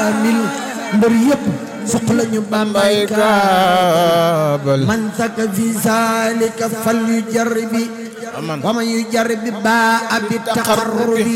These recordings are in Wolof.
mil mbër yëpp soxla ñu bambay kaabal man saka fi zalika fal yu jarbi wa man yu jarbi ba abi taqarrubi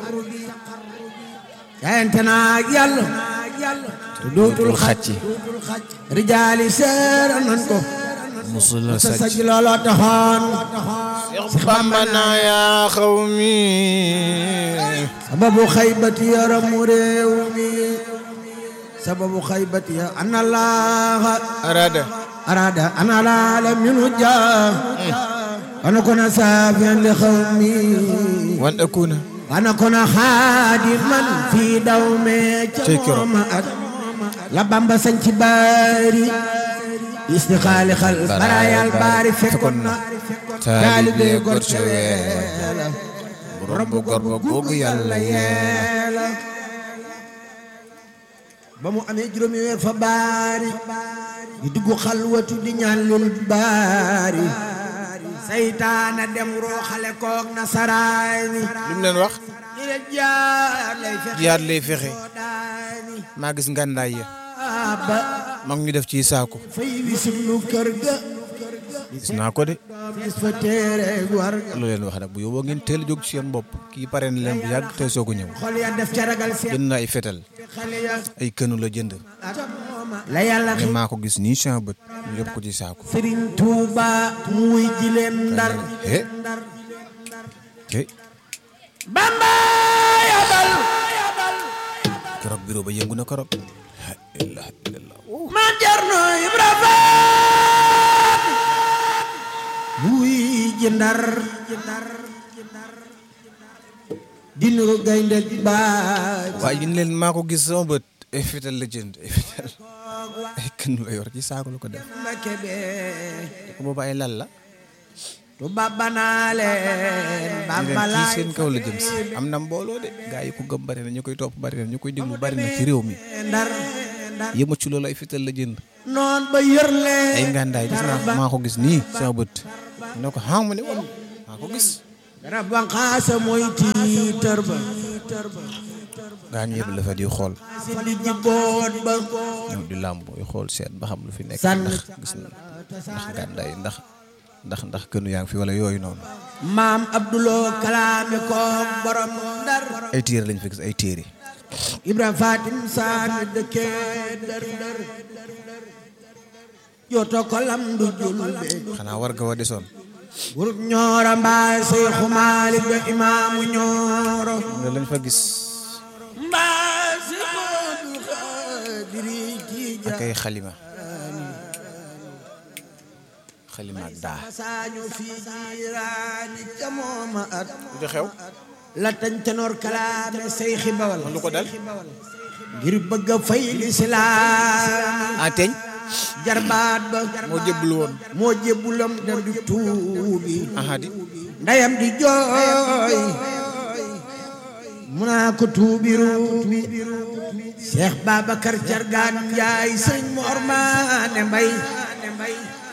jaayante naa ak yàlla te dootul xacc rijaali seera nan ko musul la sa sàcc saj looloo taxoon Seex Bamba naa yaa xawmi sababu xaybati yaramu réew mi sababu xaybati ya ana laaha arada arada ana laala minu jaa ana kona saafiyan li xawmi wan akuna ana kona xaadiman fii daw me ca Cey kero. mooma at la bamba sañ ci baari istixaali xal barayal baari fekkoon na taalibe gor ca weela borom bu gor ba googu yàlla yeela ba mu amee juróomi weer fa baari di dugg xalwatu di ñaan lul baari saytaana dem rooxale koog nasaraani lu mu leen wax ñi leen jaar lay fexe jiyaat lay fexe daani maa gis ngàndaay ya ba mag ñu def ci saako fay wi sunu kër ga gis naa ko de gis fa téere war ga lu leen wax nag bu yóbboo ngeen teel a jóg ci seen bopp kii pare na leen bu yàgg tey soog a ñëw xol ya def ca ragal seen jënd na ay fetal xale ya ay kënu la jënd la yàlla mais maa ko gis nii sama bët ñu yóbbu ko ci saako Sëriñ Tuuba muy ji leen ndar he he Bamba yabal keroog bureau ba yëngu na keroog la ilaha illallah ma jarno Ibra Faat muy ji ndar dinu gaynde baay waaye yéen leen maa ko gis sama bët ay fetal la jënd ay fetal ay kënu la yor ci saako la ko def Mbakke bee ko boobu ay lal la Tuuba banaa leen Bamba kii laay seen kaw la jëm si am na mbooloo de gaa yi ko gëm bari na ñu koy topp bari na ñu koy déglu bari na ci réew mi ndar ndar yëma ci loolu ay fetal la jënd noon ba yër leen ay ngàndaay gis naa maa ko gis nii sama bët ne ko xam ma ne woon maa ko gis garab banqaasa mooy tiitar ba gaa ñu yëpp la fa di xool si di jiboot ba ñëw di làmb yi xool seet ba xam lu fi nekk Sànn. ndax gis na ndax ngàndaay ndax ndax ndax kënu yaa ngi fi wala yooyu noonu maam abduloo kalaame koog borom ndar ay téere lañ fi gis ay téere ibra fatim saami dëkkee dër dër joto ko lam du julbe xanaa war ga wa desoon gurub ñooro mbaa seyxu maalik ba imaamu ñooro nga lañ fa gis mbaa si moodu xaadiri ci ak ay xalima xalima ak daa saañu fi jiiraani ca mooma at lu xew la tañ tenoor kalaame seyxi bawal lu ko dal ngir bëgg a fay lislaam ah teñ jarbaat ba moo jëbbul woon moo jébbulam dem di tuubi aha di ndeyam di jooy mu naa ko tuubi ruubi Cheikh Babacar Cargaan Njaay sëñ Mor Maane Mbay